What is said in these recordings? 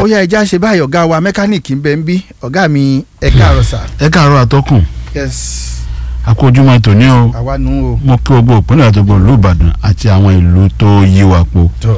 yá ẹja ṣe báyìí ọ̀gá wa mẹkáníìkì ń bẹ ń bí ọ̀gá mi ẹ káàárọ̀ sà. ẹ káàárọ̀ àtọkùn yes àkójúmọ́ tòní o àwa nù o. mo kí gbogbo ìpínlẹ̀ àti gbogbo ìlú Ìbàdàn àti àwọn ìlú tó yí wa po tọ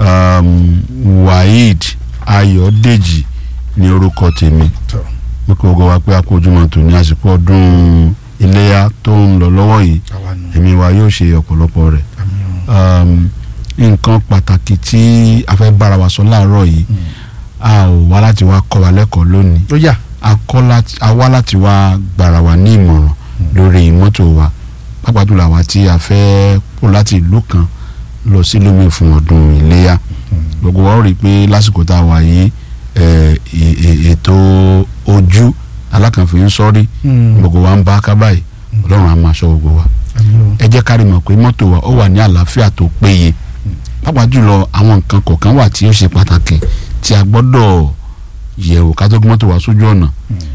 um, Waheed Ayọ̀dèjì ní orúkọ tèmi tọ mo kí gbogbo wa pé àkójúmọ́ tòní àsìkò ọdún iléyà tó ń lọ lọ́wọ́ yìí àwa nù. èmi wa yóò ṣe ọ̀pọ̀lọpọ̀ rẹ̀ àmì o. um, nǹkan pàtàkì tí a fẹ́ bára wa sọ láàárọ̀ yìí a ò wá láti wá kọ́ wa lẹ́kọ̀ọ́ lónìí ó yá a kọ́ láti a wá láti wá gbàrà wá ní ìmọ̀ràn lórí mọ́tò wa pàápàá jùlọ àwa tí a fẹ́ kó láti ìlú kan lọ sí lómi fún ọdún iléyà gbogbo wa ó rí i pé lásìkò tá a wà yìí ẹ, è- è- ètò ojú alákànfin ń sọ́rí gbogbo wa ń bá ká báyìí ọlọ́run á máa ṣọ́ gbogbo wa àmì o. ẹ jẹ́ ká rí mọ̀ pé mọ́tò wa ó wà ní àlàáfíà tó péye pàápàá jùlọ àwọn nǹkan kọ̀ọ̀kan wà tí ó ṣe pàtàkì tí a gbọ́dọ̀ yẹ̀wò ká tó gbé mọ́tò wa sójú ọ̀nà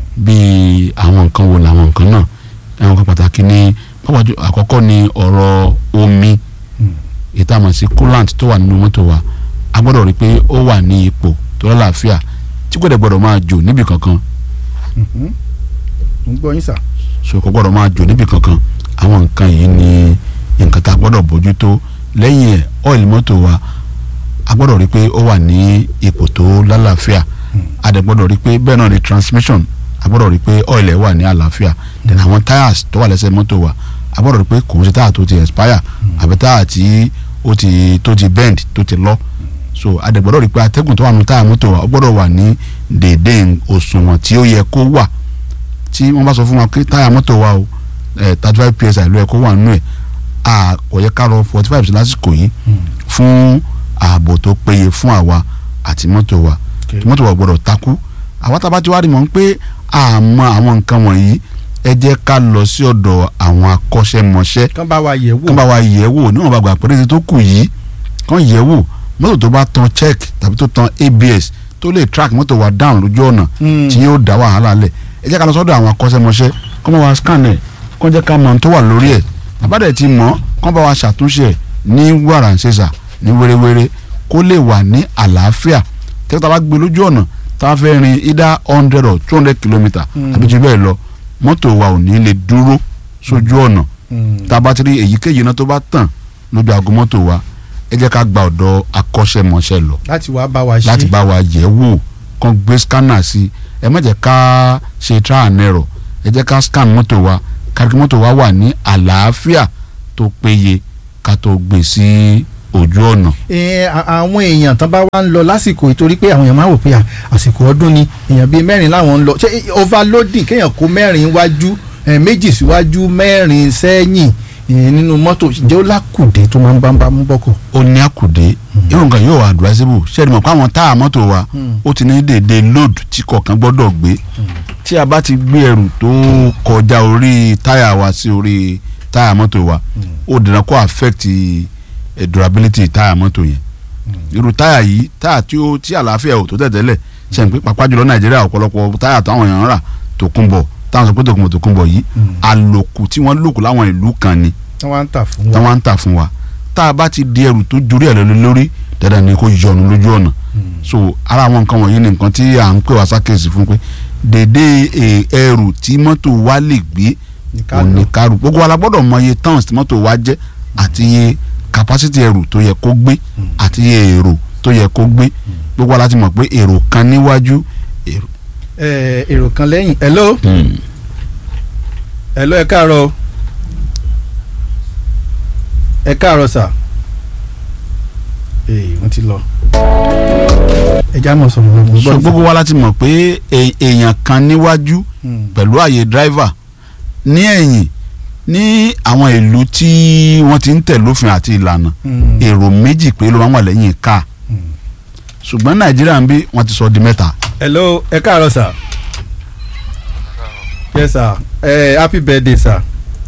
bíi àwọn nǹkan wo làwọn nǹkan náà àwọn nǹkan pàtàkì ní pàápàá jùlọ àkọ́kọ́ ni ọ̀rọ̀ omi ètò àmọ̀ sí coolant tó wà nínú mọ́tò wa a gbọ́dọ̀ rí i pé ó wà ní ipò tó lálàáfíà tí kò dẹ̀ gbọ́dọ̀ máa jò níbì kankan mo ń gbọ́ yín sà. so kò gbọ́dọ̀ máa jò níbì kankan àwọn nǹkan yìí ni nǹkan tá a gbọ́dọ̀ bójútó lẹ́yìn ẹ̀ ọ́ìlì mọ́tò wa a gbọ́dọ̀ rí i pé ó wà ní ipò tó lálàáfíà a dẹ̀ gbọ́dọ̀ rí i pé bẹ́ẹ̀ náà ni transmission a gbọ́dọ̀ rí i pé ọ́ìlì ẹ̀ wà ní àlàáfíà then àwọn tyres tó wà lẹ́sẹ̀ mọ́tò wa a gbọ́dọ̀ rí i pé kò ń ṣe táyà tó ti expire àbí táyà tí ó ti tó ti bend tó ti lọ so a dẹ̀ gbọ́dọ̀ rí i pé atẹ́gùn tó wà nínú táyà mọ́tò wa ó gbọ́dọ̀ wà ní déédéé òṣùwọ̀n tí ó yẹ kó wà tí wọ́n bá sọ fún wa pé táyà mọ́tò wa o thirty five psi ló yẹ kó wà nínú ẹ̀ a kò yẹ ká lọ forty five lásìkò yìí fún ààbò tó péye fún àwa àti mọ́tò wa Okay. tí mọ́tò wa gbọ́dọ̀ takú àwa tá a bá ti wá rí mọ̀ pé a mọ àwọn nǹkan wọ̀nyí ẹ jẹ́ ká lọ sí ọ̀dọ̀ àwọn akọ́ṣẹ́mọṣẹ́ kán bá wa yẹ̀ wò. kán bá wa yẹ̀ wò níwọ̀n bá gbà péréte tó kù yìí kán yẹ̀ wò mọ́tò tó bá tan check tàbí tó tan abs tó lè track mọ́tò wa down lójú ọ̀nà Mm. tí yóò dá wàhálà lẹ̀ ẹ jẹ́ ká lọ sọ́dọ̀ àwọn akọ́ṣẹ́mọṣẹ́ kán bá wa scan ẹ̀ kán jẹ́ ká mọ ohun tó wà lórí ẹ̀ àbádẹ́ ti mọ̀ kán bá wa ṣàtúnṣe ẹ̀ ní wàràǹṣeṣà ní wéréwéré kó lè wà ní àlàáfíà tẹ́tà tá a bá gbé lójú ọ̀nà tá a fẹ́ rin either hundred or two hundred kilometre Mm. àbí jù bẹ́ẹ̀ lọ mọ́tò wa ò ní lè dúró sójú ọ̀nà Mm. tá a bá ti rí èyíkéyìí iná tó bá tàn lójú aago mọ́tò wa ẹ jẹ́ ká gba ọ̀dọ̀ akọ́ṣẹ́mọṣẹ́ lọ láti wá bá wa ṣe. láti bá wa yẹ̀ wò kán gbé scanner sí ẹ má jẹ́ ká ṣe trial and error ẹ jẹ́ ká scan mọ́tò wa kárí mọ́tò wa wà ní àlàáfíà tó péye ká tó gbé sí ojú ọ̀nà. Ẹ, a- àwọn èèyàn tán bá wá ń lọ lásìkò ìtorí pé àwọn èèyàn máa wò pé à, àsìkò ọdún ni èèyàn bíi mẹ́rin láwọn ń lọ ṣé overloading kéèyàn kó mẹ́rin wájú ẹ, méjì síwájú mẹ́rin sẹ́yìn ẹ, nínú mọ́tò jẹ́ ó lákùdé tó máa ń bá ń bá mú bọ́kọ̀. ó ní àkùdé irun kan yóò wà advisable ṣé ẹni mọ̀ pé àwọn táyà mọ́tò wa Mm. ó ti ní déédéé load tí kọ̀ọ̀kan gbọ́dọ̀ gbé tí a bá ti gbé ẹrù tó kọjá orí táyà wa sí orí táyà mọ́tò wa ó dènà kó affect eh, durability táyà mọ́tò yẹn irú táyà yìí táyà tí ó tí àlàáfíà ò tó tẹ̀tẹ̀lẹ̀ ṣe ń pé pàápàá jùlọ nàìjíríà ọ̀pọ̀lọpọ̀ táyà táwọn èèyàn ń rà tòkunbọ̀ táwọn sọ pé tòkunbọ̀ tòkunbọ̀ yìí àlòkù tí wọ́n lòkù láwọn ìlú kan ni tí wọ́n á ń tà fún tí wa. wọ́n ń tà fún wa tá a bá ti di ẹrù tó jurí ẹ̀ lórí lórí dandan ni kó yọnu lójú ọ̀nà so ara àwọn nǹkan wọ̀nyí ni nǹkan tí à ń pè wá sákèsì fún pé dédé eh, ẹrù tí mọ́tò wa lè gbé Ní ká lò. òní kárù gbogbo wa la gbọ́dọ̀ mọ iye tons tí mọ́tò wa jẹ́ àti iye capacity ẹrù tó yẹ kó gbé àti iye èrò tó yẹ kó gbé gbogbo wa la ti mọ̀ pé èrò kan níwájú èrò. Ẹ, èrò kan lẹ́yìn hello hello ẹ káàárọ̀ o. ẹ káàárọ̀ sà. ee wọ́n ti lọ. ẹ já mọ̀ sọ̀rọ̀ lọ́wọ́ so gbogbo wa la ti mọ̀ pé e- èèyàn kan níwájú pẹ̀lú àyè driver ní ẹ̀yìn ní àwọn ìlú tí wọ́n ti ń tẹ̀ lófin àti ìlànà èrò méjì pé ló máa ń wà lẹ́yìn káà ṣùgbọ́n nàìjíríà ń bí wọ́n ti sọ di mẹ́ta. hello ẹ káàárọ̀ sà. yes sir eh, happy birthday sir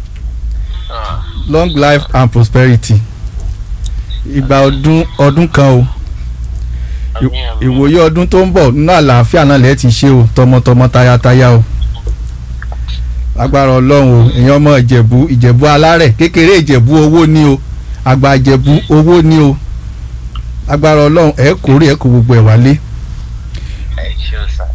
long life and prosperity ìgbà ọdún ọdún kan o Ì- ìwòye ọdún tó ń bọ̀ nínú àlàáfíà náà lẹ́ẹ̀ ti ṣe o tọmọtọmọ tayátayá o agbára ọlọ́run o èèyàn ọmọ ìjẹ̀bú ìjẹ̀bú alárẹ̀ kékeré ìjẹ̀bú owó ní o àgbà ìjẹ̀bú owó ní o agbára ọlọ́run ẹ̀ kórè ẹ̀ kó gbogbo ẹ̀ wálé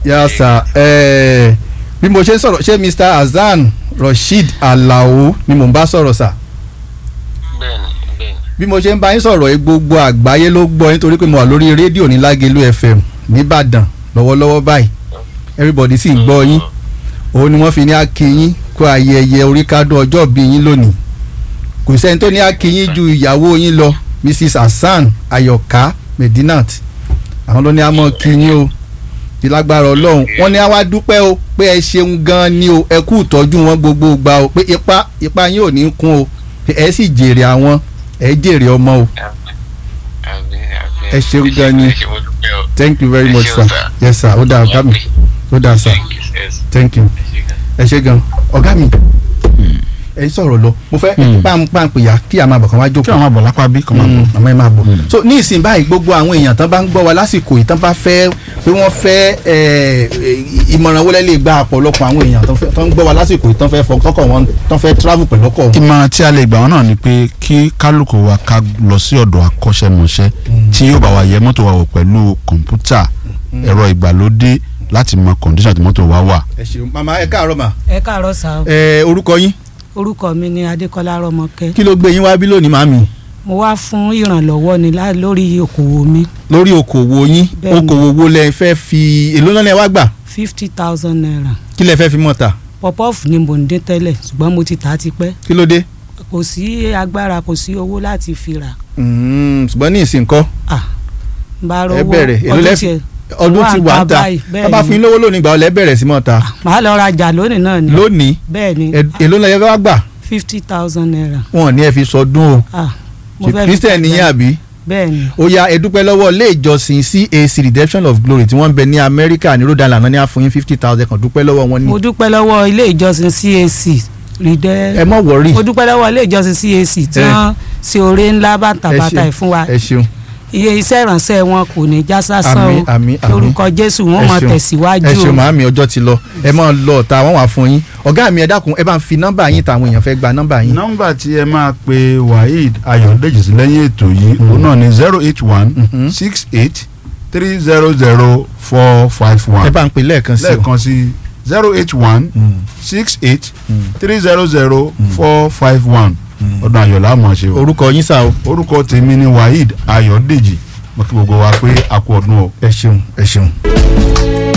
yà sà ẹ bí mo ṣe ń sọ̀rọ̀ ṣé Mr Hasan Rasheed Alao ni mò ń bá sọ̀rọ̀ sà bẹ́ẹ̀ni bẹ́ẹ̀ni bí mo ṣe ń bá yín sọ̀rọ̀ yìí gbogbo àgbáyé ló gbọ́ yín torí pé mo wà lórí rédíò ní Lágelú FM nìbàdàn lọ́wọ́lọ́wọ́ báyìí everybody sì ń gbọ́ yín òun ni wọ́n fi ní akínyín kó ayẹyẹ oríkádùn ọjọ́ bí yín lónìí kò sẹ́ni tó ní akínyín ju ìyàwó yín lọ Mrs Hasan Ayọ̀ká Medinat àwọn ló ní àmọ́ kínyín o ti lágbára ọlọ́run wọ́n ní àwa dúpẹ́ o pé ẹ ṣeun gan ni o ẹ kú ìtọ́jú wọn gbogbo gbà o pé ipa ipa yín ò ní kún o pé ẹ sì jèrè àwọn ẹ jèrè ọmọ o àbí àbí Ẹ ṣeun gan ni. ẹ ṣe mo dúpẹ́ o. thank you very Ẹ much ṣeun, sir sir. yes sir ó dáa ọ̀gá mi ó dáa sir Thank you, yes. thank you Ẹ ṣe gan. ẹ ṣe gan ọ̀gá mi ẹ sọ̀rọ̀ lọ mo fẹ́ Hmm. pàǹpàǹpìyà kí a máa bọ̀ kàn wá kí jókòó àwọn àbọ̀ lápá bí kọ́ máa bọ̀. Mm, àmọ́ ẹ máa bọ̀ Mm. so ní ìsìn báyìí gbogbo àwọn èèyàn tán bá ń gbọ́ wa lásìkò yìí tán bá fẹ́ pé wọ́n fẹ́ ẹ, ẹ, ìmọ̀ràn wọlé lè gba ọ̀pọ̀lọpọ̀ àwọn èèyàn tán fẹ́- tán ń gbọ́ wa lásìkò yìí tán fẹ́ fọ kọ́kọ́ wọn tán fẹ́ travel pẹ̀lú ọkọ̀ wọn. ìmọ̀ràn tí a lè gbà wọ́n náà ni pé kí kálukú wa ká lọ sí ọ̀dọ̀ akọ́ṣẹ́mọṣẹ́ tí yóò bá wa yẹ mọ́tò wa wò pẹ̀lú kọ̀ǹpútà ẹ̀rọ ìgbàlódé láti mọ kọ̀ǹdíṣàn tí mọ́tò wa wà. ẹ ṣeun màmá ẹ káàárọ̀ mà ẹ káàárọ̀ sá o ẹ orúkọ yín orúkọ mi ni adékọlá rọmọkẹ kí ló gbé yín wá bí lónìí màmí mo wá fún ìrànlọ́wọ́ ni lá- lórí okòwò mi lórí okòwò yín Bẹ́ẹ̀ni. okòwò wo lẹ fẹ́ fi èló náà lẹ wá gbà fifty thousand naira kí lẹ fẹ́ fi mọ̀ ta pọpọ́ọ̀fù ni mò ń dín tẹ́lẹ̀ ṣùgbọ́n mo ti tà á tipẹ́ kí ló dé kò sí agbára kò sí owó láti fi rà Mm, ṣùgbọ́n ní ìsìn kọ́ ah n bá ẹ rówó bẹ̀rẹ̀ èló ọdún lẹ tiẹ̀ ọdún ti wà ń ta báyìí, wọ́n bá fún yín lówó lónìí gbà ọ lẹ bẹ̀rẹ̀ sí mọ̀ ta màá lọ rajà lónìí náà ni lónìí bẹ́ẹ̀ ni ẹ- èló lẹ wá gbà fifty thousand naira wọn ò ní ẹ fi sọdún o ah mo ṣe fẹ́ fi christian tajà. nìyẹn àbí bẹ́ẹ̀ ni ó yá ẹ dúpẹ́ lọ́wọ́ ilé ìjọsìn CAC redemption of glory tí wọ́n ń bẹ ní amẹ́ríkà ní rhode island náà ní àfọyín fifty thousand kan dúpẹ́ lọ́wọ́ wọn ní mo dúpẹ́ lọ́wọ́ ilé ìjọsìn CAC rìdẹ́ ẹ mọ̀ wọ́rì mo dúpẹ́ lọ́wọ́ ilé ìjọsìn CAC tí Eh. wọ́n ṣe oore ńlá bàtàbàtà ṣeun. ẹ̀ fún wa ẹ ṣeun iye iṣẹ́ ìrànṣẹ́ wọn kò ní já sásán àmín o àmín àmín lórúkọ Jésù wọn Ẹ máa ṣeun. tẹ̀síwájú ẹ ṣeun o màámi ọjọ́ ti lọ ẹ máa lọ ọ̀tá wọn wà fún yín ọ̀gá mi ẹ dákun ẹ bá ń fi nọ́mbà yín tàwọn èèyàn fẹ́ gba nọ́mbà yín nọ́mbà tí ẹ máa pe waheed ayọ̀dèjì sí lẹ́yìn ètò yìí òun náà ni zero eight one Mhm. six eight three zero zero four five ẹ one bá ń pè lẹ́ẹ̀kan sí o lẹ́ẹ̀kan sí zero eight one Mm, six eight mm. three zero zero four five one ọdún ayọ̀lá àmọ̀ ṣe o orúkọ yín sá o orúkọ tèmi ni waheed ayọ̀dèjì mo kí gbogbo wa pé a kú ọdún o. ẹ ṣeun ẹ ṣeun.